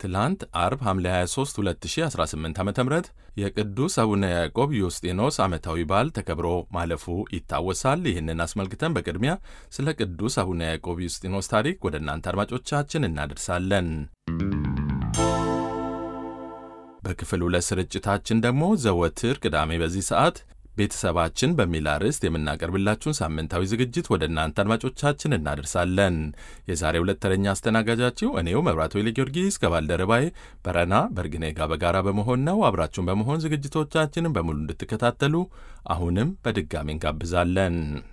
ትላንት አርብ ሐምሌ 23 2018 ዓ ም የቅዱስ አቡነ ያዕቆብ ዮስጢኖስ ዓመታዊ በዓል ተከብሮ ማለፉ ይታወሳል። ይህንን አስመልክተን በቅድሚያ ስለ ቅዱስ አቡነ ያዕቆብ ዮስጢኖስ ታሪክ ወደ እናንተ አድማጮቻችን እናደርሳለን። በክፍል ሁለት ስርጭታችን ደግሞ ዘወትር ቅዳሜ በዚህ ሰዓት ቤተሰባችን በሚል አርዕስት የምናቀርብላችሁን ሳምንታዊ ዝግጅት ወደ እናንተ አድማጮቻችን እናደርሳለን። የዛሬ ሁለት ተረኛ አስተናጋጃችሁ እኔው መብራቱ ኃይለ ጊዮርጊስ ከባልደረባዬ በረና በርግኔ ጋር በጋራ በመሆን ነው። አብራችሁን በመሆን ዝግጅቶቻችንን በሙሉ እንድትከታተሉ አሁንም በድጋሚ እንጋብዛለን።